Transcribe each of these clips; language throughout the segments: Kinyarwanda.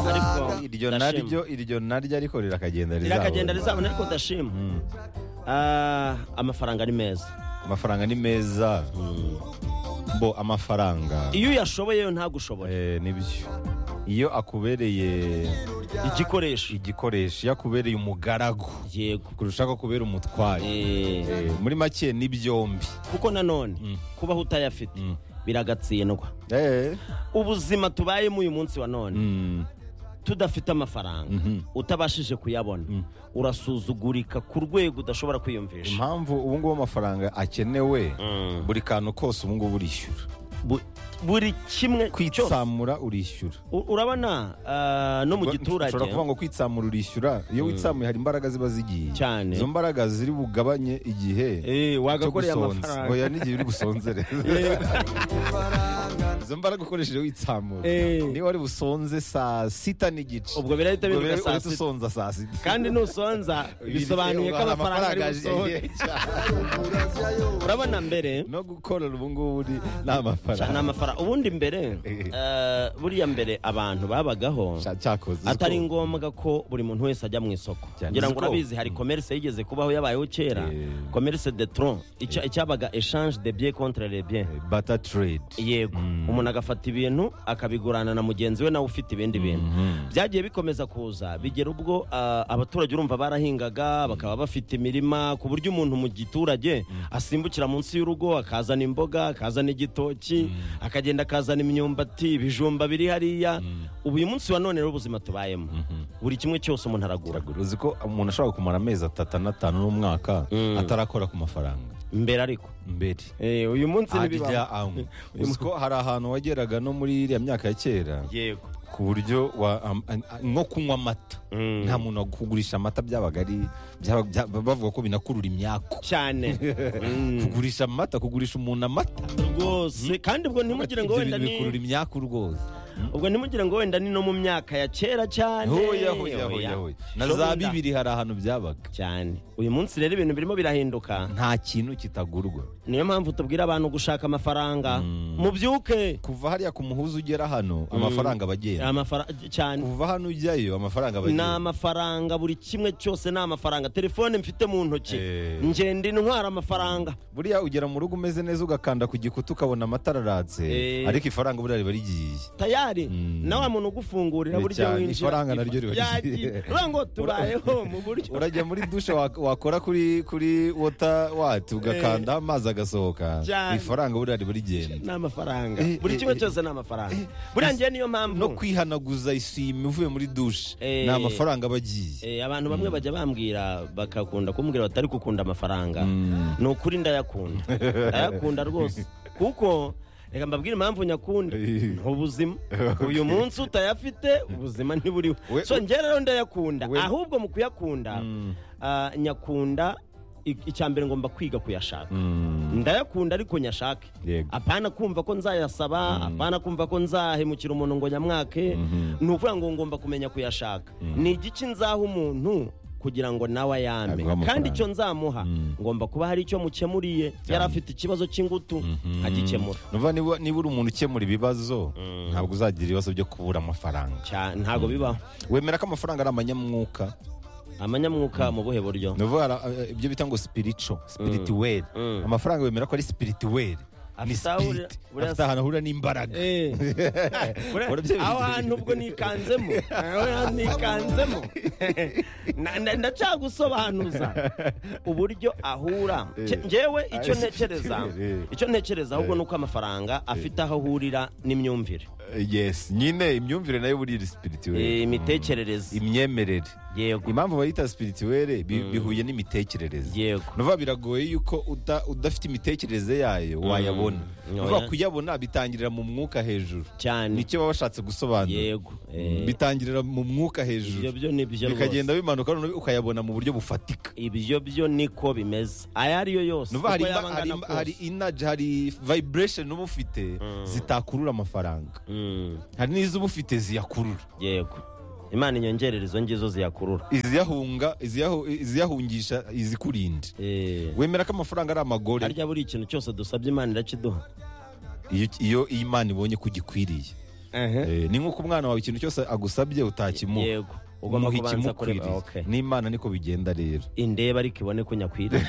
ariko iryo ndashima. naryo iryo naryo ariko rirakagenda rizabona rirakagenda rizabona ariko ndashima Ah, amafaranga ni meza amafaranga ni meza bo amafaranga iyo uyashoboye yo ntagushobore eh, nibyo iyo akubereye igikoresho igikoresho iyo akubereye umugaragu yego kurusha ko kubera umutwaye Eh, Eh, muri make ni byombi kuko nanone Mm. kubaho utayafite Mm. biragatsindwa Eh, ubuzima tubayemo uyu munsi wa none mm, tudafite amafaranga Mhm. utabashije kuyabona urasuzugurika ku rwego udashobora kwiyumvisha impamvu ubu ngubu amafaranga akenewe Mm. buri kantu kose ubu ngubu urishyura Bu- buri kimwe cyose kwitsamura urishyura U- urabona ah, no mu giturage ushobora kuvuga ngo kwitsamura urishyura iyo witsamuye hari imbaraga ziba zigiye Cyane. izo mbaraga ziri bugabanye igihe Eh, wagakoreye cyo gusonza. amafaranga. Oya, n'igihe uri busonzere Yego. izo mbaraga ukoresheje witsamura Eh. niba wari busonze saa sita n'igice ubwo birahita Ubwo bihinduka rero saa uretse sita usonza saa sita kandi nusonza bisobanuye ko amafaranga ari busohore urabona mbere no gukorera ubu ngubu ni ni ni amafaranga amafaranga ubundi mbere Eh. eh, buriya mbere abantu babagaho Cya- cyakoze atari uko. ngombwa ko buri muntu wese ajya mu isoko Cyane ngira ngo uziko- urabizi hari commerce yigeze kubaho yabayeho kera Eh. commerce de tron icya- icyabaga echange de bien contre les bien bata trade yego umuntu agafata ibintu akabigurana na mugenzi we nawe ufite ibindi bintu byagiye bikomeza kuza bigera ubwo ah, abaturage urumva barahingaga bakaba bafite imirima ku buryo umuntu mu giturage asimbukira munsi y'urugo akazana imboga akazana igitoki akagenda akazana imyumbati ibijumba biri hariya ubu uyu munsi wa none rero ubuzima tubayemo buri kimwe cyose umuntu aragura uzi ko umuntu ashobora kumara amezi atatu anatanu n'umwaka Mm. atarakora ku mafaranga mbere ariko mbere Eh, uyu munsi arya ntibibaho anywa uzi ko hari ahantu wageraga no muri iriya myaka ya kera yego ku buryo wa- am- an- an- nko kunywa amata Mm. nta muntu kugurisha amata byabaga ari byaba- bya- bavuga ko binakurura imyaku cyane Mm. kugurisha amata kugurisha umuntu amata rwose kandi ubwo ntimugire ngo Ibyo wenda bintu ni bikurura imyaku rwose ubwo ntimugire ngo wenda ni no mu myaka ya kera cyane hoya hoya hoya hoya na Shobuja. za bibiri hari ahantu byabaga cyane uyu munsi rero ibintu birimo birahinduka nta kintu kitagurwa niyo mpamvu tubwira abantu gushaka amafaranga Mm. mubyuke kuva hariya ku muhuza ugera hano amafaranga aba agenda Amafara- cyane kuva hano ujyayo amafaranga aba ni agenda amafaranga buri kimwe cyose ni amafaranga telefone mfite mu ntoki Eh. ngenda intwara amafaranga buriya ugera mu rugo umeze neza ugakanda ku gikuta ukabona amatara aratse Eh. ariko ifaranga buriya riba rigiye tayari Mm. na wa muntu ugufungurira Ni buryo cyane, winjira ifaranga naryo riba Yagiye. rigiye. Ura ngo tubayeho mu buryo urajya muri dushe wa- wakora kuri kuri wota wati ugakanda amazi agasohoka Cyane. ifaranga buriya riba rigenda ni amafaranga Eh, buri eh, kimwe eh, cyose ni amafaranga buriya ngewe niyo mpamvu no kwihanaguza isimi uvuye muri dushe Eh. ni amafaranga aba agiye Eh, abantu bamwe bajya bambwira bakakunda kumbwira batari gukunda amafaranga ni ukuri ndayakunda ndayakunda rwose kuko reka mbabwire impamvu nyakunda Eh. ni ubuzima uyu munsi utayafite ubuzima ntiburiho We- so njye rero ndayakunda We- ahubwo mu kuyakunda ah, nyakunda i- icya mbere ngomba kwiga kuyashaka ndayakunda ariko nyashake Yego. apana kumva ko nzayasaba apana kumva ko nzahemukira umuntu ngo nyamwake ni ukuvuga ngo ngomba kumenya kuyashaka ni igiki nzaha umuntu kugira ngo nawe ayame Aguhe amafaranga. kandi icyo nzamuha ngomba kuba hari icyo mukemuriye yari afite ikibazo cy'ingutu agikemura Numva niba niba uri umuntu ukemura ibibazo ntabwo uzagira ibibazo byo kubura amafaranga Cya- ntago bibaho wemera ko amafaranga ari amanyamwuka amanyamwuka mu buhe buryo Ni ukuvuga, eh, ibyo bita ngo spiritual spirituel Mm. amafaranga wemera ko ari spirituel ni Afite aho spirit uri- uri- afite ahantu ahura n'imbaraga Eh. Urabye- aho hantu ubwo nikanzemo aho hantu nikanzemo Na- na- ndacyagusobanuza uburyo ahura Ke- njyewe icyo ntekereza Eh. icyo ntekereza ahubwo ni uko amafaranga afite aho ahurira n'imyumvire yes nyine imyumvire nayo buriya iri spirituel Eh, imitekerereze imyemerere yego impamvu bayita spirituel bi- bihuye n'imitekerereze yego nuva biragoye yuko uda- udafite imitekerereze yayo wayabona Oya. nuva kuyabona bitangirira mu mwuka hejuru cyane nicyo baba bashatse gusobanura yego Eh, bitangirira mu mwuka ibyo hejuru byo ni byo bikagenda bimanuka noneho ukayabona mu buryo bufatika ibyo byo niko bimeze ayo ari yo yose nuva hari uko imba- yaba hari angana imba- kose. hari inaji hari vibration uba ufite zitakurura amafaranga Mm, hari n'izo uba ufite ziyakurura yego imana inyongerere izo ngizo ziyakurura iziyahunga iziyahu- iziyahungisha izikurinda Eh, wemera ko amafaranga ari amagore harya buri ikintu cyose dusabye imana irakiduha iyo- iyo iyi imana ibonye ko ugikwiriye Ehe. Eh, ni nk'uko umwana wawe ikintu cyose agusabye utakimuha yego ugomba umuha kubanza kureba ikimukwiriye okay. n'imana niko bigenda rero indeba ariko ibone ko nyakwiriye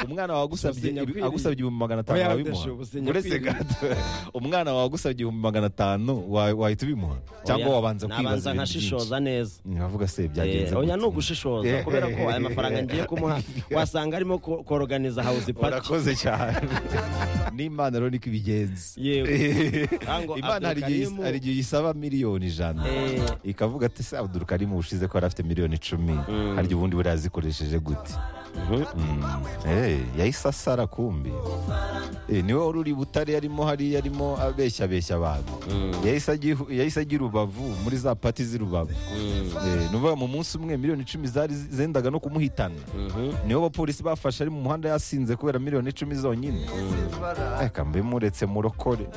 umwana wagusabye Ubuzima ibi- bwiriye. agusabye ibihumbi magana atanu Oya, wabimuha ndashaka ubuzima uretse bwiriye. gato umwana wagusabye ibihumbi magana atanu wa- wahita ubimuha cyangwa Oya, wabanza kwibaza nabanza ibintu nkashishoza neza byinshi. nkavuga se Eh, byagenze oya gute? ni ugushishoza kubera ko aya mafaranga ngiye kumuha wasanga arimo ko- koroganiza house party urakoze cyane n'imana rero niko ibigenza Yego. Ntango imana hari igihe Abdulkarim- hari igihe isaba miliyoni ijana Eh. ikavuga ati se abdurukarimu ubushize ko yari afite miliyoni icumi hari igihe ubundi buriya yazikoresheje gute Mm. Eh, yahise asara kumbi Eh, niwe wari uri butare yarimo hari yarimo abeshya abeshya abantu yahise agihu- yahise agira urubavu muri za pati z'i rubavu Eh, ni ukuvuga mu munsi umwe miliyoni icumi zari zendaga no kumuhitana nibo abapolisi bafashe ari mu muhanda yasinze kubera miliyoni icumi zonyine reka mbe muretse murokore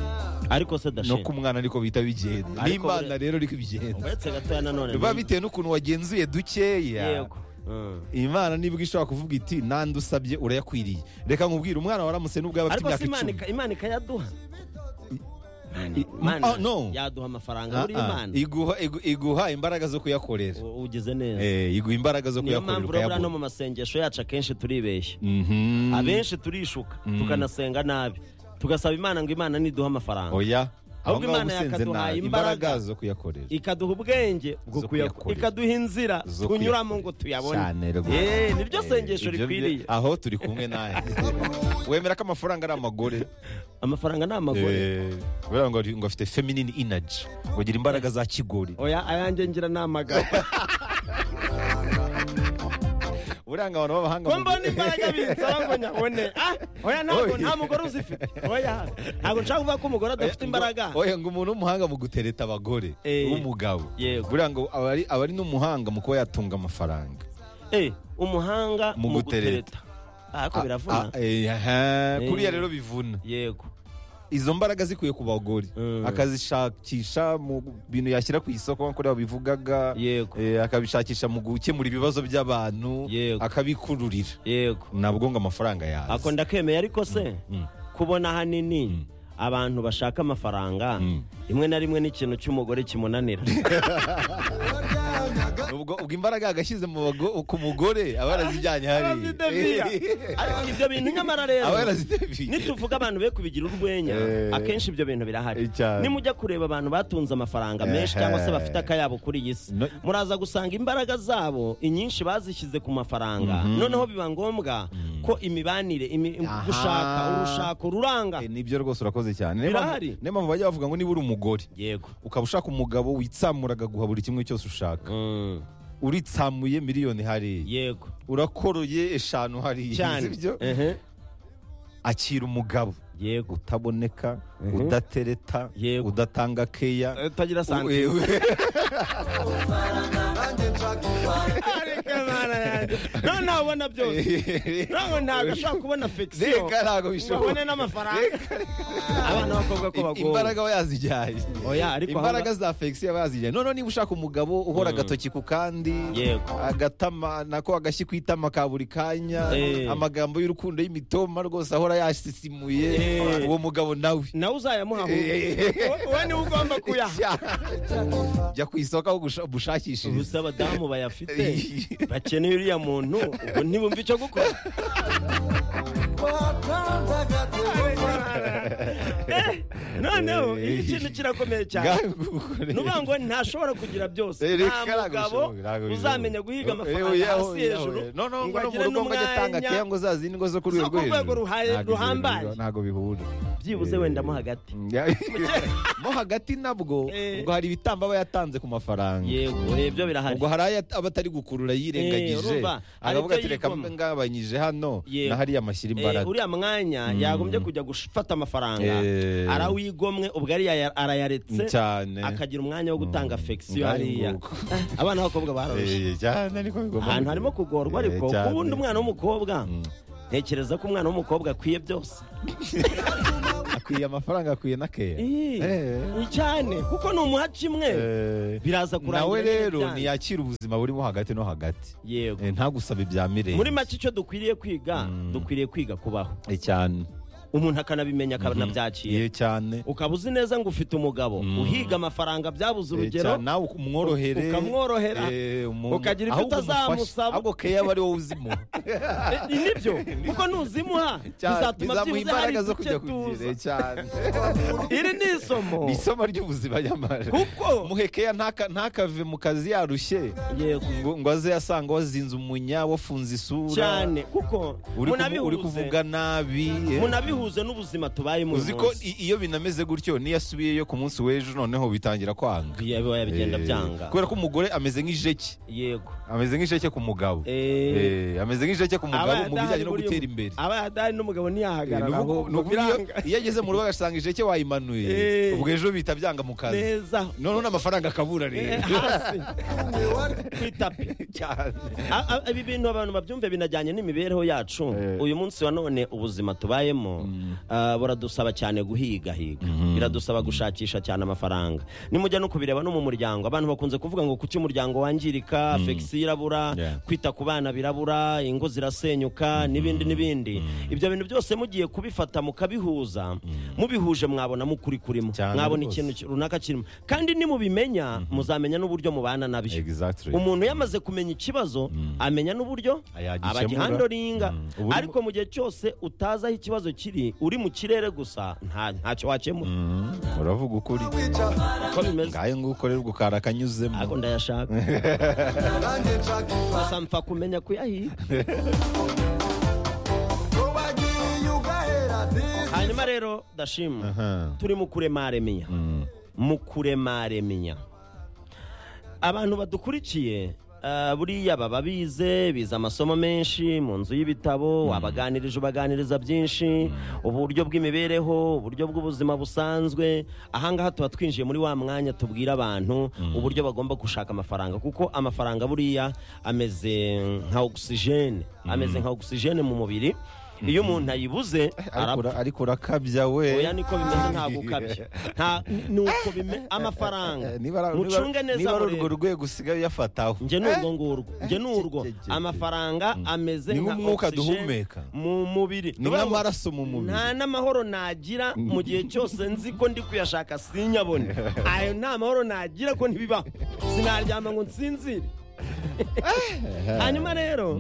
ariko se no dashe ku mwana ariko bihita bigenda Ariko n'imana bure- rero ariko bigenda uretse gatoya nanone biba ni- bitewe n'ukuntu wagenzuye dukeya yego Mm. imana nibwo ishobora kuvuga iti nande usabye urayakwiriye reka nkubwire umwana waramutse n'ubwo yaba afite ariko se imyaka imana icumi ika- imana ikayaduha Imana- I- Imana ah, no. yaduha amafaranga Ah, buri ah, imana iguha- igu- iguha imbaraga zo kuyakorera U- ugize neza Eh, iguha imbaraga zo niyo kuyakorera mpamvu urabura no mu ukayabona masengesho yacu akenshi turibeshya Mhm. abenshi turishuka tukanasenga nabi tugasaba imana ngo imana niduha amafaranga oya aho Ahubwo ngaho Imana usenze yakaduhaye nabi imbaraga. imbaraga zo kuyakorera ikaduha ubwenge bwo Zo kuya- kuyakorera. ikaduha inzira Zo tunyuramo kuyakorera. ngo tuyabone Cyane rwose. Eh, niryo Eh, sengesho ibyo rikwiriye bye- aho turi kumwe nawe wemera ko amafaranga ari amagore amafaranga ni amagore Eh, kubera ngo ari- ngo afite feminine energy ngo agira imbaraga za kigori oya ayanjye ngira ni amagabo buranga abantu b'abahanga ko mu- mbona imbaraga binsaba ngo nyabone ah oya ntabwo Oya. nta mugore uzifite oya ntabwo nshaka kuvuga ko umugore adafite imbaraga oya ngo umuntu w'umuhanga mu gutereta abagore Eh. w'umugabo Yego. buranga ngo aba ari- aba ari n'umuhanga mu kuba yatunga amafaranga Eh, umuhanga Mu mu gutereta. gutereta ah ko biravuna Ah, ah, eh, aha, Eh. kuriya rero bivuna yego izo mbaraga zikwiye ku bagore Mm. akazishakisha mu bintu yashyira ku isoko nko kuriya bivugaga yego Eh, akabishakisha mu gukemura ibibazo by'abantu Yego. akabikururira yego nabwo ngo amafaranga yaza ako ndakemeye ariko se Mm. kubona hanini abantu bashaka amafaranga Mm. rimwe na rimwe n'ikintu cy'umugore kimunanira ubwo ubwo imbaraga yagashyize mu bago- ku mugore aba yarazijyanye Arazidemiya. hariya Ariko ibyo bintu nyamara aba rero yarazidemiye nituvuga abantu be kubigira urwenya Eh. akenshi ibyo bintu birahari Cyane. nimujya kureba abantu batunze amafaranga menshi Ehe. cyangwa se bafite akayabo kuri iyi si No- muraza gusanga imbaraga zabo inyinshi bazishyize ku mafaranga noneho biba ngombwa ko imibanire imi- Aha. gushaka urushaka ururanga Eh, nibyo rwose urakoze cyane Niyo Birahari. mpamvu- niyo mpamvu bajya bavuga ngo niba uri umugore yego ukaba ushaka umugabo witsamuraga guha buri kimwe cyose ushaka Mm, uritsamuye miliyoni hariya yego urakoroye eshanu hariya cyane sibyo Ehe. akira umugabo yego utaboneka Mhm. udatereta Yego. udatanga keya utagira Eh, santime we- Areka Mana yanjye. noneho ubona byose ntabwo ntabwo ashobora kubona fekisiyo Reka ntabwo ngo bishoboka abone n'amafaranga abana b'abakobwa ko I- bagomba imbaraga aba yazijyaye Oya, ariko imbaraga za fegisi aba yazijyaye noneho niba ushaka umugabo uhora agatoki ku kandi Yego. agatama nako agashyi ku itama ka buri kanya Eh. amagambo y'urukundo y'imitoma rwose ahora yasisimuye Eh. uwo mugabo nawe nawe uzayamuha Eh. wowe niwe ugomba kuyaha jya ku isoko aho gusha- gushakishiriza gusa abadamu bayafite bakeneye uriya muntu ubwo ntibumve icyo gukora Eh, noneho iki kintu kirakomeye cyane ni ukuvuga ngo ntashobora kugira byose nta mugabo uzamenya guhiga amafaranga hasi hejuru ngo agire n'umwanya ngo za zindi ngo zo zo ku rwego ruhaye- ruhambaye. ntabwo bihura byibuze Eh, wenda mo hagati mo hagati nabwo Eh. ubwo hari ibitambo aba yatanze ku mafaranga yego eh, ibyo birahari ubwo hari ayo aba atari gukurura Eh, yirengagije urumva, akavuga aribyo ati reka yigomwa." mbe ngabanyije hano Yego. na hariya amashyira Eh, imbaraga uriya mwanya yagombye kujya gufata amafaranga Eh. arawigomwe ubwo ariya arayaretse cyane akagira umwanya wo gutanga fekisiyo Ngaho hariya nguko. Eh, abana b'abakobwa bararusha Eh, cyane ariko bigomba ahantu kugenda. harimo kugorwa ariko Eh, cyane. ku wundi umwana w'umukobwa ntekereza ko umwana w'umukobwa akwiye byose akwiye amafaranga akwiye na keya Eh, Eh. cyane kuko ni umuha kimwe Eh, biraza kurangira nawe nyine rero byanze. ntiyakira ubuzima burimo hagati no hagati yego Eh, ntagusabe ibya muri mirenge make icyo dukwiriye kwiga dukwiriye kwiga kubaho Eh, cyane umuntu akanabimenya akanabyakira Ye cyane ukaba uzi neza ngo ufite umugabo uhiga amafaranga byabuze Eh, urugero cyane, nawe umworohere ukamworohera, eh, umuntu- ukagira ibyo ahubwo utazamusaba. umufasha, ahubwo keya aba ari wowe uzimuha Eh, nibyo kuko nuzimuha bizatuma bizamuha byibuze hari imbaraga zo uduce kujya tuza kugira cyane iri ni isomo ni isomo ry'ubuzima nyamara kuko muhekeya ntaka- ntakave mu kazi yarushye yego ngo ngo aze asanga wazinze umunya wafunze isura cyane kuko uri kuvu- uri munabihuze kuvuga nabi eh. munabihuze n'ubuzima tubayemo uyu uzi ko munsi. i- iyo binameze gutyo n'iyo asubiyeyo ku munsi w'ejo noneho bitangira kwanga Ya- biba bigenda Eh, byanga kubera ko umugore ameze nk'ijeki yego ameze nk'ijeki ku mugabo Eh, Eh, ameze nk'ijeki ku aba mugabo mu bijyanye no yadahari gutera buriya- imbere aba yadahari n'umugabo Eh, ntiyahagarara ni ngo uku- ni ngo uku- iyo- biranga. iyo ageze mu rugo agasanga ijeki wayimanuye Eh. ubwo ejo bihita byanga mu kazi neza noneho n'amafaranga akabura Eh, rero hasi ku itapi A- a- ibi bintu abantu babyumve binajyanye n'imibereho yacu Eh. uyu munsi wa none ubuzima tubayemo ah, buradusaba cyane guhigahiga biradusaba gushakisha cyane amafaranga nimujya no kubireba no mu muryango abantu bakunze kuvuga ngo kuki umuryango wangirika fegisi irabura Yeah. kwita ku bana birabura ingo zirasenyuka n'ibindi n'ibindi ibyo bintu byose mugiye kubifata mukabihuza mubihuje mwabona mukuri kurimo Cyane mwabona rwose. ikintu runaka kirimo kandi nimubimenya muzamenya n'uburyo mubana nabyo Exactly. umuntu iyo amaze kumenya ikibazo amenya n'uburyo Yagikemura. abagihandoringa Mm. Ubu- ariko mu gihe cyose utazi aho ikibazo kiri uri mu kirere gusa nta- ntacyo wakemura Mm, uravuga ukuri uko bimeze ngayo ngo ukorerwe ariko ukara akanyuzemo ndayashaka gusa mpfa kumenya kuyahiga hanyuma rero ndashima Aha. turi mu kuremaremiya Mm. mu kuremaremiya abantu badukurikiye ah, buriya baba bize bize amasomo menshi mu nzu y'ibitabo wabaganirije ubaganiriza byinshi uburyo bw'imibereho uburyo bw'ubuzima busanzwe ahangaha tuba twinjiye muri wa mwanya tubwira abantu uburyo bagomba gushaka amafaranga kuko amafaranga buriya ameze nka ogisijene ameze nka ogisijene mu mubiri iyo umuntu ayibuze Ariko arapfa ura- ariko urakabya we oya niko bimeze ntabwo ukabya nta ni uko bime amafaranga Eh, niba ara- niba- mucunge neza niba ari urwo murebe. rwego usigaye uyafataho njye ni urwo ngurwo njye ni Eh, urwo je- je- je. amafaranga ameze Ni nk'umwuka oxygen duhumeka. mu mubiri ni nk'amaraso mu mubiri nta n'amahoro nagira mu gihe cyose nzi ko ndi kuyashaka sinyabone ayo nta mahoro nagira ko ntibibaho sinaryama ngo nsinzire hanyuma rero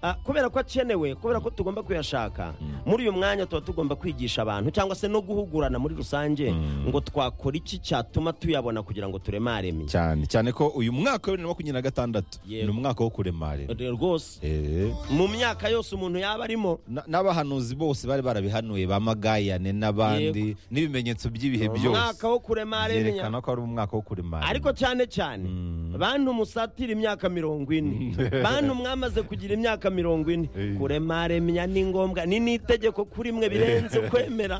ah, kubera ko akenewe kubera ko tugomba kuyashaka muri uyu mwanya tuba tugomba kwigisha abantu cyangwa se no guhugurana muri rusange ngo twakora iki cyatuma tuyabona kugira ngo turemareme cyane cyane ko uyu mwaka wa bibiri na makumyabiri na gatandatu Yego. ni umwaka wo kuremarira rwose Eh, mu myaka yose umuntu yaba arimo na- n'abahanuzi bose bari barabihanuye ba magayane n'abandi n'ibimenyetso by'ibihe byose umwaka wo kuremaremya byerekana ko ari umwaka wo kuremarira ariko cyane cyane bantu musatira imyaka mirongo ine bantu mwamaze kugira imyaka mirongo ine Eh. kuremaremya ni ngombwa ni n'itegeko kuri mwe birenze kwemera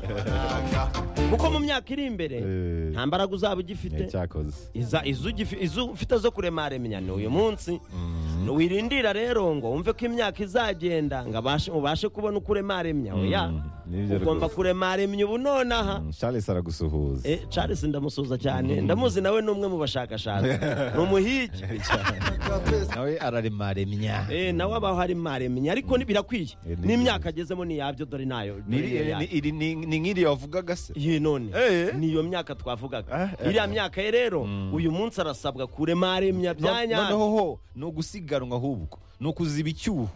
kuko mu myaka iri imbere Eh. nta mbaraga uzaba ugifite cyakoze iza izo ugifi- izo ufite zo kuremaremya ni uyu munsi wirindira rero ngo wumve ko imyaka izagenda ngo abashe- ubashe kubona uko uremaremya oya nibyo ugomba rwose. kuremaremya ubu nonaha Mm, charles aragusuhuza Eh, charles ndamusuza cyane ndamuzi nawe ni umwe mu bashakashatsi ni umuhigi nawe araremaremya Eh, nawe abaho ari maremye ariko ni- birakwiye Eh, ni- n'imyaka agezemo ni yabyo dore nayo Ni iri- ni iri- ni- ni nk'iri wavugaga se iyi none Eh. ni iyo myaka twavugaga Eh, eh. iriya myaka ye rero uyu munsi arasabwa kuremaremya No- bya nyabyo noneho ho ni ugusiganwa ahubwo ni ukuziba icyuho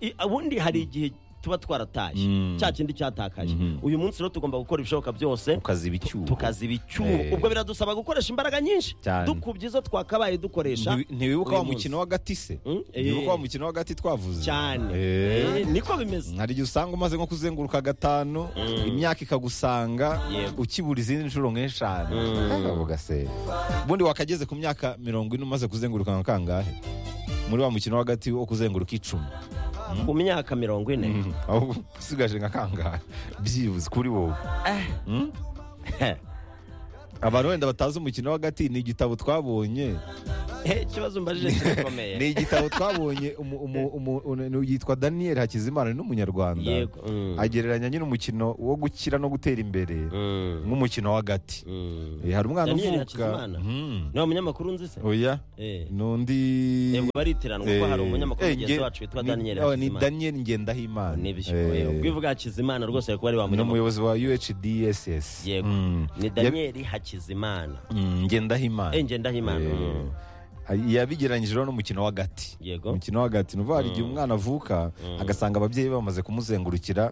I- ubundi hari igihe tuba twaratashye Mm. cya kindi cyatakaje uyu munsi rero tugomba gukora ibishoboka byose ukaziba icyuho tukaziba icyuho Eh. ubwo biradusaba gukoresha imbaraga nyinshi Cyane. dukubye izo twakabaye dukoresha Ntiwi- ntiwibuka wa uyu munsi. mukino w'agati se Mm, eh. ntiwibuka wa mukino w'agati twavuze cyane Eh. Eh, niko bimeze hari igihe usanga umaze nko kuzenguruka gatanu imyaka ikagusanga Yego. ukibura izindi nshuro nk'eshanu Eh, ugase ubundi wakageze ku myaka mirongo ine umaze kuzenguruka nka kangahe muri wa mukino w'agati wo kuzenguruka icumi ku myaka mirongo ine ahubwo usigaje nka kangahe byibuze kuri wowe abantu wenda batazi umukino w'agati ni igitabo twabonye ikibazo mbajije kirakomeye ni igitabo twabonye umu- umu- umu- umu- yitwa daniel hakizimana ni umunyarwanda Yego, mm. agereranya nyine umukino wo gukira no gutera imbere Mm, nk'umukino w'agati mm. Eh, hari umwana Daniel uvuka Hakizimana? Mhm. ni wa munyamakuru nzi se oya Eh. n'undi yego baritiranwa kuko hari Eh, umunyamakuru eh, mugenzi nge- wacu witwa ni- daniel oh, ni Hakizimana. daniel ngendahimana Nibyo, Eh, yewe. ubwo ivuga hakizimana rwose ari kuba ari wa ni munyamakuru umuyobozi wa uhdss yego Mm. ni daniel hakizimana Mm, ngendahimana enje ndahimana Eh, yabigeranyije rero n'umukino w'agati yego umukino w'agati ni ukuvuga hari igihe umwana avuka agasanga ababyeyi be bamaze kumuzengurukira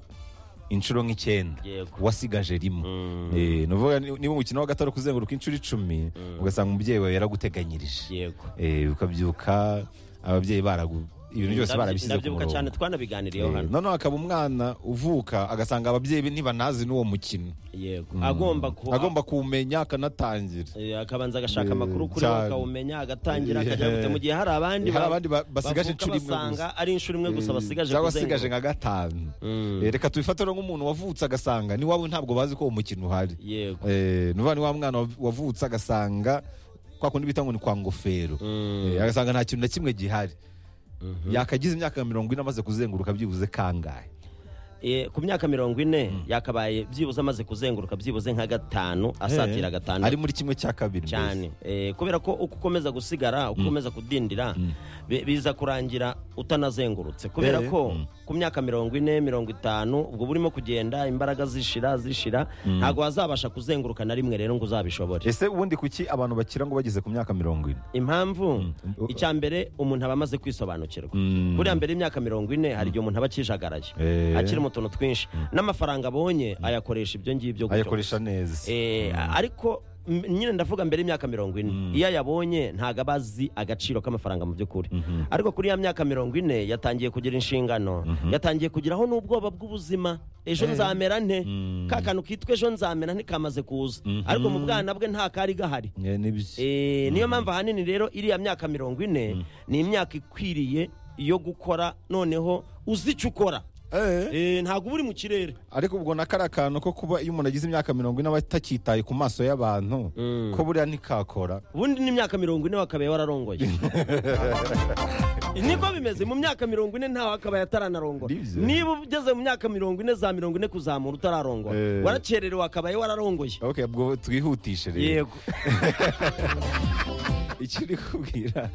inshuro nk'icyenda Yego. wasigaje rimwe Mm. Eh, ni ukuvuga ni- niba umukino w'agati ari kuzenguruka inshuro icumi ugasanga umubyeyi wawe yaraguteganyirije yego Eh, ukabyuka ababyeyi baragu ibintu byose barabishyize ku ndabyibuka cyane murongo twanabiganiriyeho Eh, hano noneho akaba umwana uvuka agasanga ababyeyi be ntibanazi n'uwo mukino yego agomba ku- agomba kuwumenya akanatangira Eh, akabanza agashaka Eh, amakuru kuri wo cyane. akawumenya agatangira Eh, akajya gute mu gihe hari abandi hari ba- abandi ba- bavuka basigaje inshuro imwe gusa. basanga ari inshuro imwe gusa basigaje cyangwa kuzenguruka. asigaje nka gatanu Mm. Eh, reka tubifatire nk'umuntu wavutse agasanga n'iwabo ntabwo bazi ko uwo mukino uhari yego Eh, ni ukuvuga ni wa mwana wav- wavutse agasanga kwa kundi bita ngo ni kwa ngofero Mm. Eh, agasanga nta kintu na kimwe gihari yakagize imyaka mirongo ine amaze kuzenguruka byibuze kangahe Eh, ku myaka mirongo ine yakabaye byibuze amaze kuzenguruka byibuze nka gatanu asatira gatanu ari muri kimwe cya kabiri mbese. cyane Eh, kubera ko uko ukomeza gusigara uko ukomeza kudindira bi- biza kurangira utanazengurutse kubera Eh, ko mm. ku myaka mirongo ine mirongo itanu ubwo burimo kugenda imbaraga zishira zishira ntabwo wazabasha kuzenguruka na rimwe rero ngo uzabishobore ese ubundi kuki abantu bakira ngo bageze ku myaka mirongo ine impamvu Mm. icya mbere umuntu aba amaze kwisobanukirwa Mm. buriya mbere y'imyaka mirongo ine hari igihe umuntu aba akijagaraye Eh. akirimo utuntu twinshi n'amafaranga abonye ayakoresha ibyo ngibyo gutyo ayakoresha neza Eh, ariko m- nyine ndavuga mbere y'imyaka mirongo ine iyo ayabonye ntabwo aba azi agaciro k'amafaranga mu by'ukuri ariko kuri ya myaka mirongo ine yatangiye kugira inshingano yatangiye kugiraho n'ubwoba bw'ubuzima ejo nzamera nte ka kantu kitwa ejo nzamera nte kamaze kuza ariko mu bwana bwe nta kari gahari Eh, nibyo Eh, niyo mpamvu ahanini rero iriya myaka mirongo ine ni imyaka ikwiriye yo gukora noneho uzi icyo ukora Eh. Eh, ntabwo uba uri mu kirere ariko ubwo na kariya kantu ko kuba iyo umuntu agize imyaka mirongo ine aba atakitaye ku maso y'abantu ko buriya ntikakora ubundi n'imyaka mirongo ine wakabaye wararongoye niko bimeze mu myaka mirongo ine ntawe akabaye ataranarongora Nibyo. niba ugeze mu myaka mirongo ine za mirongo ine kuzamura utararongora Eh. warakererewe akabaye wararongoye okay ubwo twihutishe rero yego icyo uri kubwira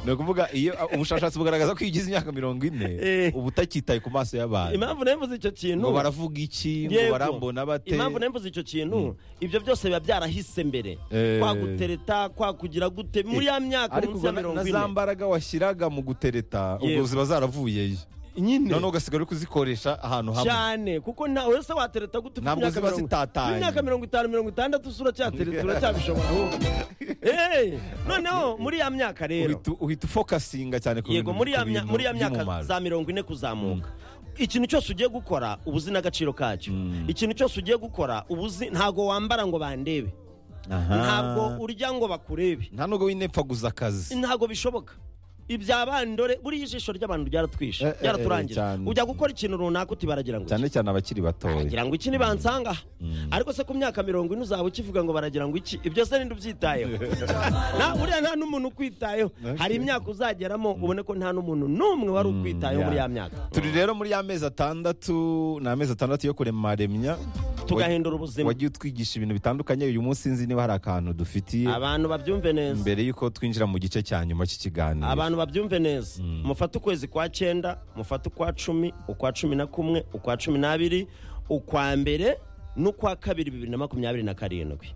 ni ukuvuga iyo ubushakashatsi bugaragaza ko iyo ugize imyaka mirongo ine Eh. uba utakitaye ku maso y'abantu impamvu nayo mvuze icyo kintu ngo baravuga iki ngo Yego. barambona bate impamvu nayo mvuze icyo kintu ibyo byose biba byarahise mbere Eh. kwagutereta kwakugira gute muri ya myaka ariko munsi ubwo ya na mirongo na za ine mbaraga washyiraga mu gutereta ubwo Yego. ziba zaravuyeyo nyine noneho ugasigara uri kuzikoresha ahantu hamwe cyane kuko ntawe se watereta gute Ntabwo ziba zitatanye. imyaka mirongo itanu mirongo itandatu usura cyatereta uracyabishobora ahubwo Eh, noneho muri ya myaka rero Uhita- uhita ufokasinga cyane ku yego bintu muri ya mya- ku muri ya bintu myaka by'umumaro. za mirongo ine kuzamuka ikintu cyose ugiye gukora uba uzi n'agaciro kacyo ikintu cyose ugiye gukora uba uzi ntabwo wambara ngo bandebe Aha. ntabwo urya ngo bakurebe nta nubwo winepfaguza akazi ntabwo bishoboka ibya bandore buriya ijisho ry'abantu ryaratwishe Eh, eh, eh, ryaraturangira cyane. ujya gukora ikintu runaka uti baragira ngo iki? cyane cyane abakiri batoya baragira ngo iki ntibansanga aha ariko se ku myaka mirongo ine uzaba ukivuga ngo baragira ngo iki ibyo se ninde ubyitayeho Na- buriya nta n'umuntu ukwitayeho hari imyaka uzageramo ubone ko nta n'umuntu n'umwe wari ukwitayeho muri ya. ya myaka turi rero muri y'amezi atandatu ni amezi atandatu yo kuremaremya tugahindura ubuzima wagiye utwigisha ibintu bitandukanye uyu munsi nzi niba hari akantu dufitiye abantu babyumve neza mbere y'uko twinjira mu gice cya nyuma cy'ikiganiro abantu babyumve neza mufate ukwezi kwa cyenda mufate ukwa cumi ukwa cumi na kumwe ukwa cumi n'abiri ukwa mbere n'ukwa kabiri bibiri na makumyabiri na karindwi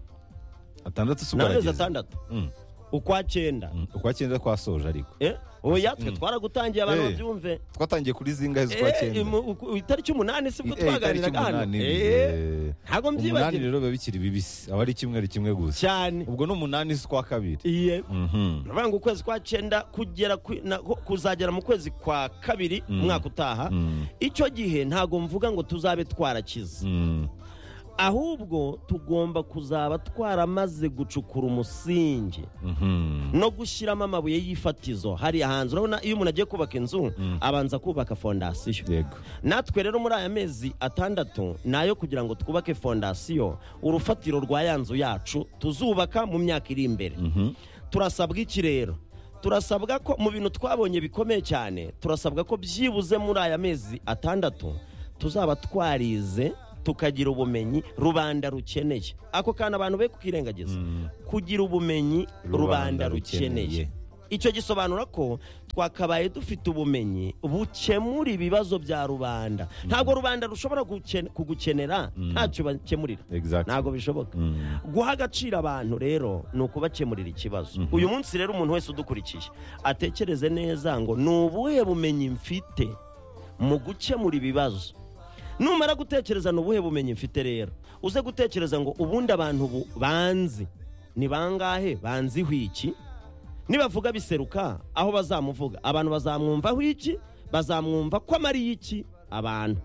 atandatu si ni amezi ugarageza atandatu Mm. ukwa cyenda ukwa cyenda twasoje ariko Eh, oya twe twaragutangiye abantu Eh. babyumve twatangiye kuri zingahe z'ukwa Eh, cyenda mu- uku- itariki umunani sibwo Eh, itariki twaganiraga hano umunani Eh, eh, ntabwo umunani mbyibagira rero biba bikiri bibisi aba ari kimwe ari kimwe gusa cyane ubwo ni umunani z'ukwa kabiri Iye. Mhm. baravuga ngo ukwezi kwa cyenda kugera ku- na- ku- kuzagera mu kwezi kwa kabiri umwaka utaha Mm. icyo gihe ntabwo mvuga ngo tuzabe twarakize Mm. ahubwo tugomba kuzaba twaramaze gucukura umusingi Mhm. no gushyiramo amabuye y'ifatizo hariya hanze urabona iyo umuntu agiye kubaka inzu abanza kubaka fondasiyo yego natwe rero muri aya mezi atandatu ni ayo kugira ngo twubake fondasiyo urufatiro rwa ya nzu yacu tuzubaka mu myaka iri imbere Mhm. turasabwa iki rero turasabwa ko mu bintu twabonye bikomeye cyane turasabwa ko byibuze muri aya mezi atandatu tuzaba twarize tukagira ubumenyi rubanda rukeneye ako kantu abantu be kukirengagiza kugira ubumenyi rubanda rukeneye icyo gisobanura ko twakabaye dufite ubumenyi bukemura ibibazo bya rubanda ntabwo rubanda rushobora guken- kugukenera ntacyo bakemurira Exactly. ntabwo bishoboka guha agaciro abantu rero ni ukubakemurira ikibazo uyu munsi rero umuntu wese udukurikiye atekereze neza ngo ni ubuhe bumenyi mfite mu gukemura ibibazo numara gutekereza ni ubuhe bumenyi mfite rero uze gutekereza ngo ubundi abantu bu- banzi ni bangahe banziho iki nibavuga biseruka aho bazamuvuga abantu bazamwumvaho iki bazamwumva ko amariye iki abantu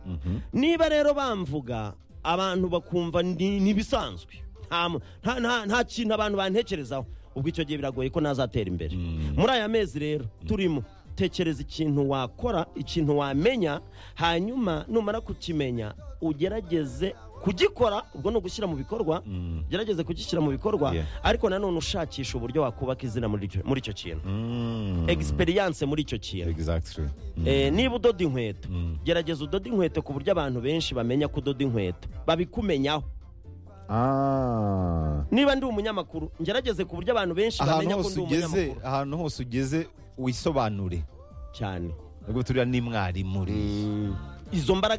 niba rero bamvuga abantu bakumva ni ni ibisanzwe nta mu- nta- nta- nta kintu abantu bantekerezaho ubwo icyo gihe biragoye ko nazatera imbere muri aya mezi rero turimo tekereza ikintu wakora ikintu wamenya hanyuma numara kukimenya ugerageze kugikora ubwo ni ugushyira mu bikorwa ugerageze kugishyira mu bikorwa Yeah. ariko nanone ushakisha uburyo wakubaka izina muri icyo- muri icyo kintu Mm. egisperiyanse muri icyo kintu Exactly. Eh, niba udoda inkweto gerageza udode inkweto ku buryo abantu benshi bamenya ko udoda inkweto babikumenyaho Ah. niba ndi umunyamakuru ngerageze ku buryo abantu benshi ahantu bamenya ko hose ndi ugeze umunyamakuru ahantu hose ugeze wisobanure cyane ubwo turiya ni mwarimu uriya. izo mbaraga